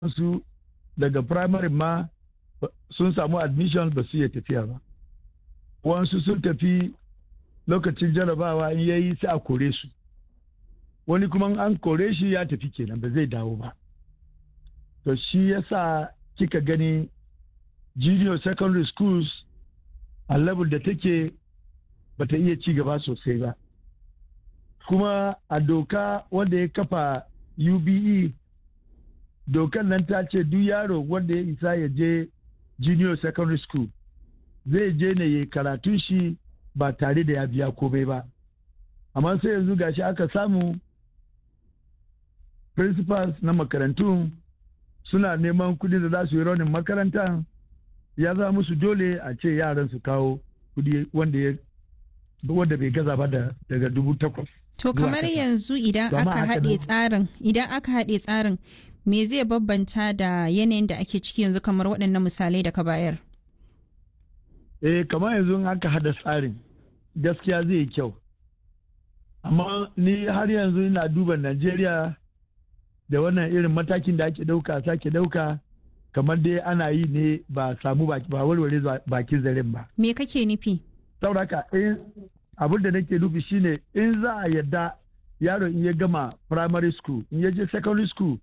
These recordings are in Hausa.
su daga primary ma sun samu admission ba su iya tafiya ba wasu sun tafi lokacin jarabawa in yayi sai a kore su wani kuma an kore shi ya tafi kenan ba zai dawo ba to shi yasa kika gani junior secondary schools a level da take bata iya ci gaba sosai ba kuma a doka wanda ya kafa ube dokan nan ta ce duk yaro wanda ya isa ya je junior secondary school zai je ne ya karatun shi ba tare da ya biya komai ba amma sai yanzu gashi aka samu principals na makarantun suna neman kudi da za su yi raunin makaranta ya za musu dole a ce yaran su kawo kudi wanda ya wanda bai gaza ba daga dubu takwas. To kamar yanzu idan aka haɗe tsarin idan aka haɗe tsarin me zai babbanta da yanayin da ake ciki yanzu kamar waɗannan misalai da ka bayar? Eh kamar yanzu aka haɗa tsarin gaskiya zai yi kyau. Amma ni har yanzu ina duba Najeriya da wannan irin matakin da ake ɗauka sake ɗauka kamar dai ana yi ne ba samu ba warware bakin zaren ba. Me kake nufi? Sauraka in abin da nake nufi shine in za a yadda yaro in ya gama primary school in ya je secondary school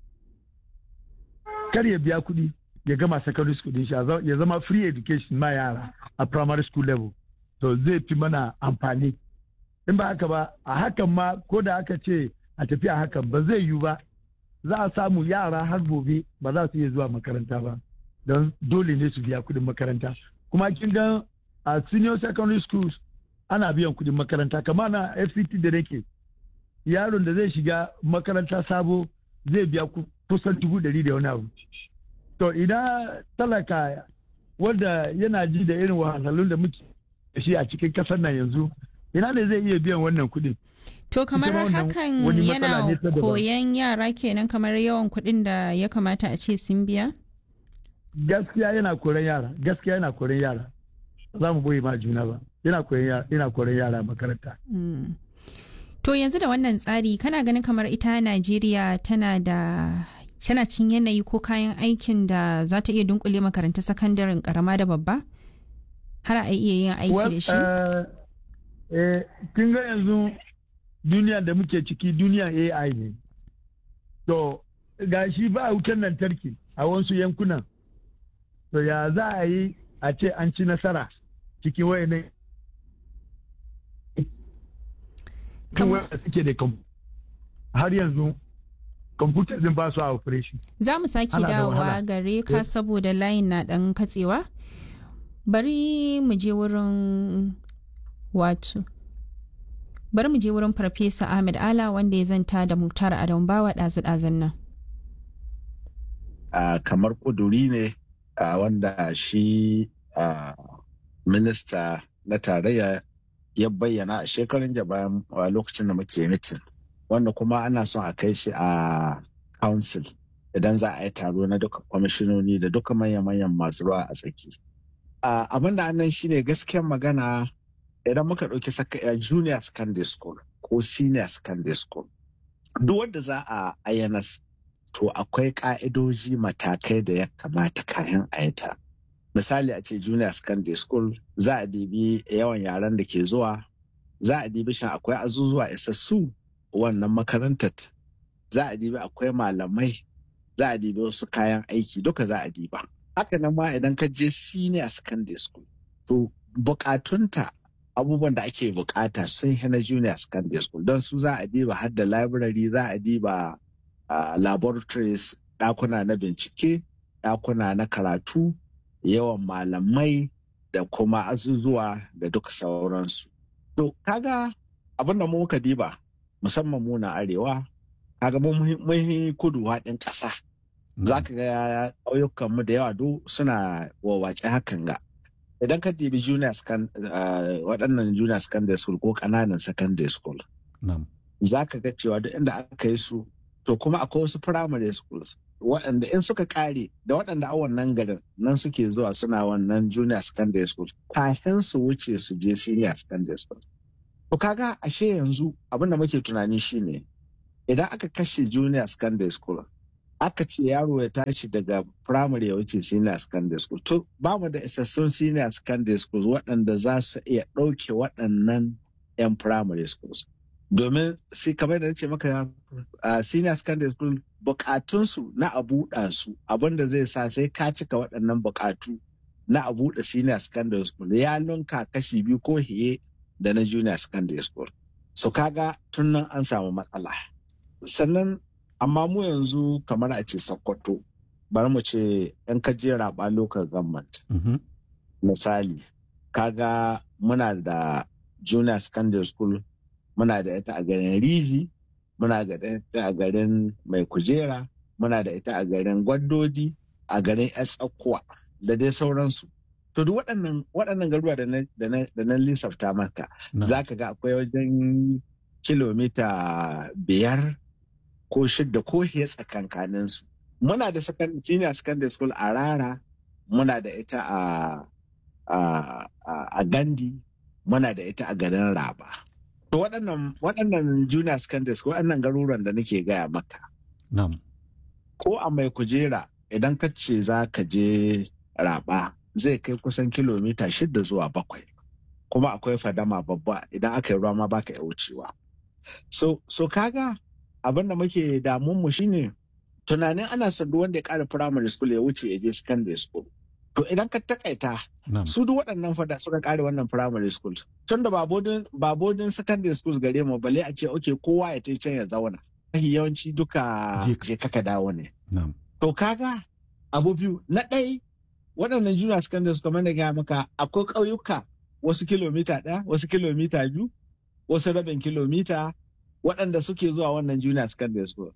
kar ya biya kuɗi ya gama secondary school din shi ya zama free education ma yara a primary school level to zai fi mana amfani in ba haka ba a hakan ma ko da aka ce a tafi a hakan ba zai yiwu ba za a samu yara har gobe ba za su iya zuwa makaranta ba don dole ne su biya kuɗin makaranta kuma kin ga a senior secondary schools ana biyan kuɗin makaranta kama na fct da nake yaron da zai shiga makaranta sabo zai biya kusan dubu ɗari da wani abu to idan talaka wanda yana ji da irin wahalhalun da muke da shi a cikin kasar nan yanzu ina ne zai iya biyan wannan kuɗin To kamar hakan yana koyan yara kenan kamar yawan kuɗin da ya kamata a ce sun biya? Gaskiya yana koran yara, gaskiya yana koran yara. Za mu boye ma juna ba. Yana koran yara makaranta. To yanzu da wannan tsari kana ganin kamar ita Najeriya tana da tana cin yanayi ko kayan aikin da za ta iya dunkule makaranta sakandaren karama da babba? Har a iya yin aiki da shi? kin ga yanzu duniya da muke ciki duniya AI ne. To, ga shi ba wutar lantarki a wasu yankunan. To, ya za a yi a ce an ci nasara cikin wayannan wanda suke da har yanzu kwamfuta din ba su a operation. Za mu sake dawowa gare ka saboda layin na ɗan katsewa. Bari mu je wurin wato. bari mu je wurin farfesa ahmed ala wanda ya zanta da muktar adam bawa ɗazu-ɗazun nan uh, kamar ƙuduri ne uh, wanda shi uh, minista na tarayya ya bayyana a shekarun da bayan lokacin da muke mitin wanda kuma ana son a kai shi a council idan za a yi taro na duka kwamishinoni da duka manya-manyan masu ruwa a tsaki abin da annan shine gaskiyar magana idan muka ɗauki junior secondary school ko senior secondary school duk wanda za a ayyanas to akwai ƙa'idoji matakai da ya kamata kayan ayata misali a ce junior secondary school za a dibi yawan yaran da ke zuwa za a dibi shan akwai azuzuwa isassu wannan makarantar za a dibi akwai malamai za a dibi wasu kayan aiki duka za a diba haka nan ma idan ka je senior secondary school to bukatunta abubuwan da ake bukata sun yi na junior secondary school don su za a diba har da library za a diba uh, laboratories ɗakuna na bincike ɗakuna na karatu yawan malamai da kuma azuzuwa da duka sauransu to kaga abin da mu muka diba musamman mu na arewa kaga mun kudu haɗin ƙasa za ka ga ƙauyukanmu da yawa duk suna wawace hakan ga idan ka dibi junior waɗannan junior secondary school ko ƙananan secondary school za ka ga cewa duk inda aka yi su to kuma akwai wasu primary schools waɗanda in suka ƙare da waɗanda a wannan garin nan suke zuwa suna wannan junior secondary school kafin su wuce su je senior secondary school to kaga ashe yanzu abin da muke tunani shine idan aka kashe junior secondary school aka ce yaro ya tashi daga primary ya wuce senior secondary school to ba mu da isassun senior secondary schools waɗanda za su iya ɗauke waɗannan 'yan primary schools domin sai kamar da ce maka a senior secondary school bukatunsu na a buɗa su abinda zai sa sai ka cika waɗannan bukatu na a buɗe senior secondary school ya nunka kashi biyu ko hiye da na junior secondary school so kaga tun nan an samu matsala sannan amma mu yanzu kamar a ce sokoto bari mu ce yan kaje raba local government misali kaga muna da junior secondary school muna da ita a garin rivi muna da ita a garin mai kujera muna da ita a garin gwaddodi a garin tsakuwa da dai sauransu to duk waɗannan waɗannan garuwa da na lissafta maka za ka ga akwai wajen kilomita biyar ko shidda ko hiya tsakankanin su muna da senior secondary school a rara muna da ita a gandi muna da ita a garin raba to waɗannan junior secondary school waɗannan garuruwan da nake gaya maka ko a mai kujera idan ka ce za ka je raba zai kai kusan kilomita shida zuwa bakwai kuma akwai fadama babba idan aka yi ruwa ma baka iya wucewa so, so kaga abin da muke damun mu shine tunanin ana son duk wanda ya kara primary school ya wuce ya je secondary school to idan ka takaita su duk waɗannan fada suka kare wannan primary school tun da ba bodin secondary school gare mu bale a ce okay kowa ya tai can ya zauna yawanci duka je kaka dawo ne to kaga abu biyu na ɗai waɗannan junior secondary school kamar da gaya maka akwai ƙauyuka wasu kilomita ɗaya wasu kilomita biyu wasu rabin kilomita waɗanda suke zuwa wannan junior secondary school.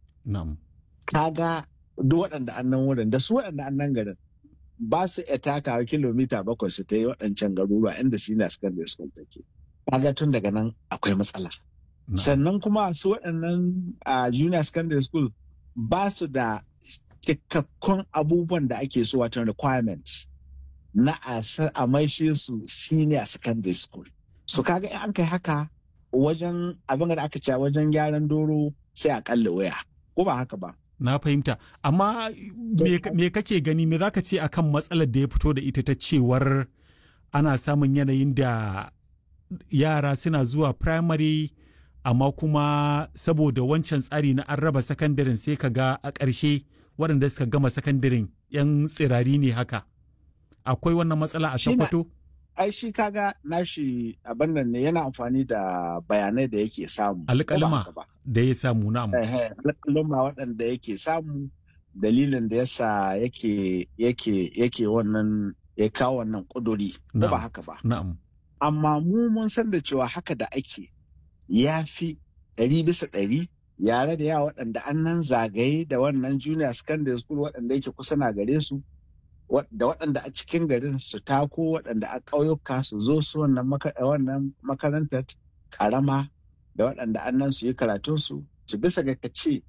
Kaga duk waɗanda annan wurin da su waɗanda annan garin ba su iya takawa kilomita bakwai su ta yi waɗancan garuruwa inda senior secondary school take. Kaga tun daga nan akwai matsala. Sannan kuma su waɗannan junior secondary school ba su da cikakkun abubuwan da ake so watan requirements na a maishe su senior secondary school. So kaga in an kai haka wajen abin da aka ce wajen gyaran doro sai a kalle waya ko ba haka ba na fahimta amma me kake gani me zaka ce akan matsalar da ya fito da ita ta cewar ana samun yanayin da yara suna zuwa primary amma kuma saboda wancan tsari na an raba sakandaren sai ka ga a ƙarshe waɗanda suka gama sakandaren 'yan tsirari ne haka akwai wannan matsala a sakwato? ai shi kaga nashi abin nan ne yana amfani da bayanai da yake samu. Alƙalma da ya samu na Alƙalma waɗanda yake samu dalilin da yasa yake yake yake wannan ya kawo wannan ƙuduri ko ba haka ba. Na'am. Amma mu mun san da cewa haka da ake ya fi ɗari bisa ɗari yare da yawa waɗanda an nan zagaye da wannan junior secondary school waɗanda yake kusa na gare su da waɗanda a cikin garin su tako waɗanda a ƙauyuka su zo su wannan makarantar ƙarama da waɗanda an nan su yi karatunsu su bisa ga ce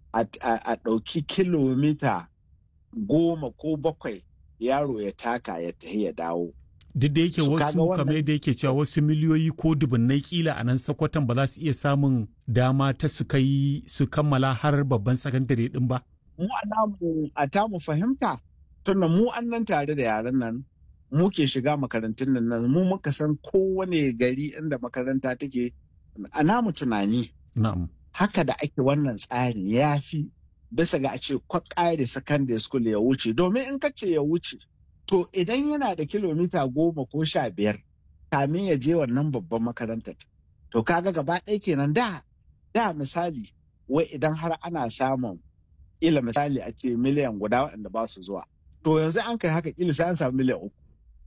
a ɗauki kilomita goma ko bakwai yaro ya taka ya tafi ya dawo. Duk da yake wasu kamar yadda yake cewa wasu miliyoyi ko dubunnai kila a nan sakwatan ba za su iya samun dama ta su kai su kammala har babban sakandare din ba. Mu a tamu fahimta tunda mu an nan tare da yaran nan mu ke shiga makarantun nan mu muka san kowane gari inda makaranta take a namu tunani haka da ake wannan tsari ya fi bisa ga a ce kwakare secondary school ya wuce domin in ka ce ya wuce to idan yana da kilomita goma ko sha biyar kamin ya je wannan babban makarantar to kaga gaba ɗaya kenan da da misali wai idan har ana samun ila misali a ce miliyan guda waɗanda ba su zuwa to yanzu an kai haka kila sai an samu miliyan uku.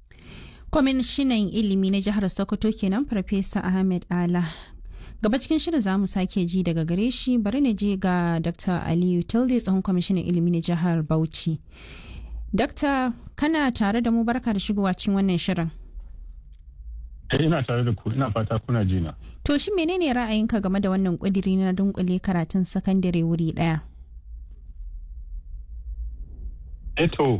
kwamishinan ilimi na jihar sokoto kenan farfesa ahmed ala gaba cikin shirin za mu sake ji daga gare shi bari na je ga dr aliyu tilde tsohon kwamishinan ilimi na jihar bauchi Dakta kana tare da mu barka da shigowa cikin wannan shirin. ina tare da ku ina fata kuna jina. To shi menene ra'ayinka game da wannan kudiri na dunkule karatun sakandare wuri daya? Eto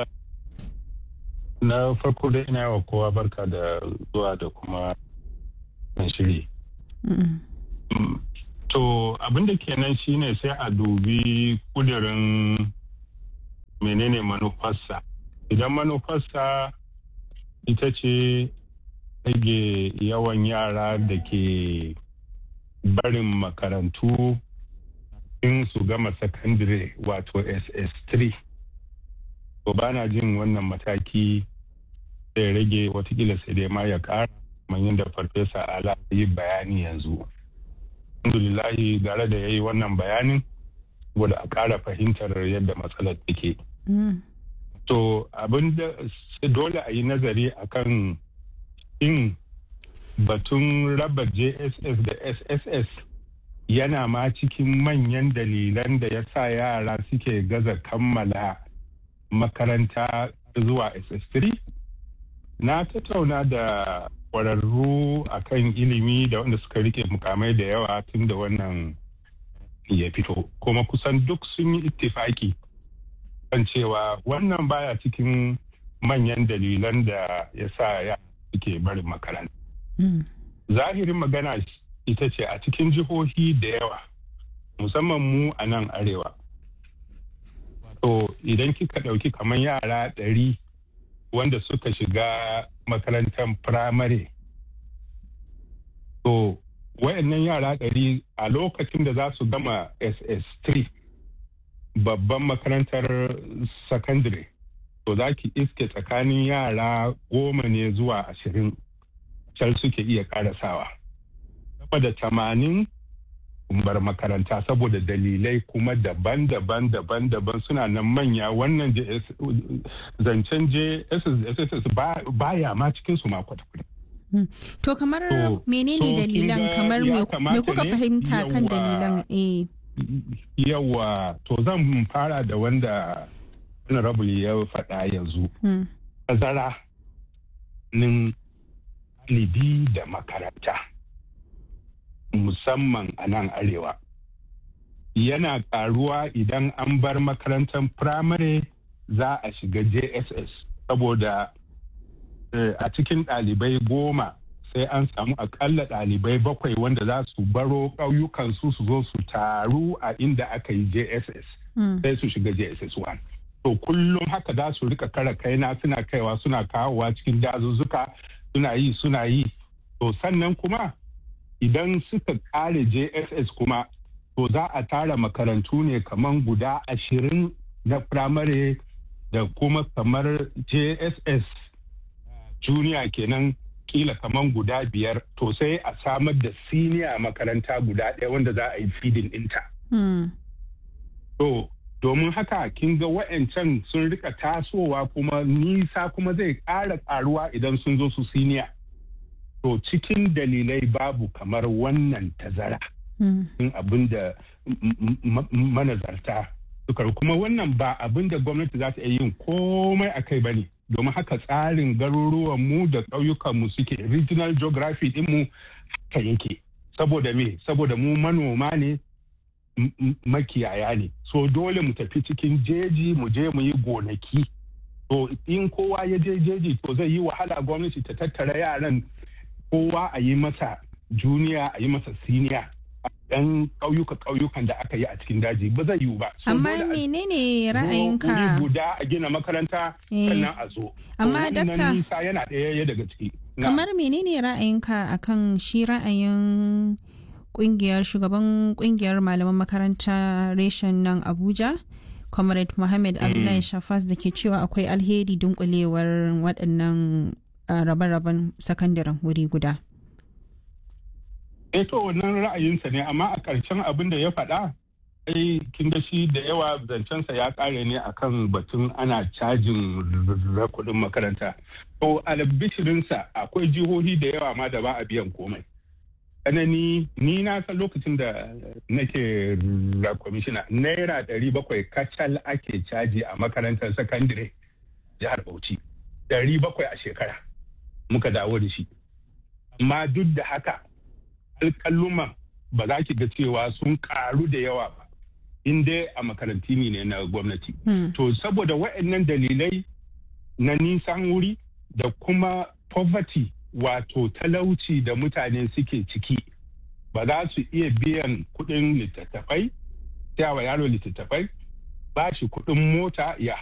na farko da ina wa kowa barka da zuwa da kuma shiri. To To abin da kenan shine sai a dubi kudirin menene manufarsa. Idan manufarsa ita ce rage yawan yara da ke barin makarantu in su gama sakandire wato ss3 to ba na jin wannan mataki zai rage watakila sai dai ma ya kara kamar yadda farfesa ala yi bayani yanzu alhamdulillahi gara da ya yi wannan bayanin saboda a kara fahimtar yadda matsalar take to abin da dole a yi nazari akan in batun raba jss da sss yana ma cikin manyan dalilan da ya sa yara suke gaza kammala makaranta zuwa ss3 na tattauna da kwararru akan ilimi da wanda suka rike mukamai da yawa tun da wannan ya fito kuma kusan duk sun yi ittifaki kan cewa wannan baya cikin manyan dalilan da ya sa ya suke barin makaranta zahirin magana ita ce a cikin jihohi da yawa musamman mu a nan arewa to idan kika ɗauki kamar yara ɗari wanda suka shiga makarantar firamare to wayannan yara ɗari a lokacin da za su gama ss3 babban makarantar sakandare to za ki iske tsakanin yara goma ne zuwa ashirin can suke iya karasawa sama da tamanin bar makaranta saboda dalilai kuma daban-daban daban-daban suna nan manya wannan zancen jss baya ma cikin su ma kwata-kwata To kamar menene dalilan kamar me kuka fahimta kan dalilan eh yawa to zan fara da wanda honorable ya faɗa yanzu tazara nin libi da makaranta musamman a nan arewa yana karuwa idan an bar makarantar firamare za a shiga jss saboda a cikin ɗalibai goma sai an samu akalla ɗalibai bakwai wanda za su baro ƙauyukansu su zo su taru a inda aka yi jss sai su shiga jss 1 to kullum haka za su rika kara kaina suna kaiwa suna kawowa cikin dazuzzuka suna yi suna yi to sannan kuma idan suka kare jss kuma to za a tara makarantu ne kamar guda ashirin na firamare da kuma kamar jss junior kenan kila kamar guda biyar to sai a samar da siniya makaranta guda ɗaya wanda za a yi feeding ɗinta. To domin haka kin ga wa'ancan sun rika tasowa kuma nisa kuma zai ƙara ƙaruwa idan sun zo su siniya. To cikin dalilai babu kamar wannan tazara. In abin da manazarta suka kuma wannan ba abin da gwamnati za ta iya yin komai a kai ba ne. domin haka tsarin garuruwanmu da ƙauyukanmu suke regional geography ɗinmu haka yake saboda me saboda mu manoma ne makiyaya ne so dole mu tafi cikin jeji mu je mu yi gonaki to in kowa ya je jeji to zai yi wahala gwamnati ta tattara yaran kowa a yi masa juniya a yi masa siniya yan ƙauyuka ƙauyukan da aka yi a cikin daji ba zai yiwu ba. Amma menene ra'ayinka? guda a gina makaranta sannan a zo. Amma dakta nisa yana ɗaya daga ciki. Kamar menene ra'ayinka akan shi ra'ayin kungiyar shugaban kungiyar malaman makaranta reshen nan Abuja? Comrade Mohammed Abdullahi Shafas da ke cewa akwai alheri dunkulewar waɗannan rabe-raben sakandaren wuri guda. eh to wannan ra'ayinsa ne amma a ƙarshen abin da ya faɗa ai kin da shi da yawa zancensa ya ƙare ne akan batun ana cajin kuɗin makaranta to albishirinsa akwai jihohi da yawa ma da ba a biyan komai tsanani ni na san lokacin da nake kwamishina naira ɗari bakwai kacal ake caji a makarantar sakandire jihar bauchi ɗari bakwai a shekara muka dawo da shi amma duk da haka alƙalluman ba za ki ga cewa sun karu da yawa ba in dai a makaranti ne na gwamnati. To saboda waɗannan dalilai na nisan wuri da kuma poverty wato talauci da mutane suke ciki ba za su iya biyan kuɗin littattafai wa yaro littattafai ba shi kuɗin mota ya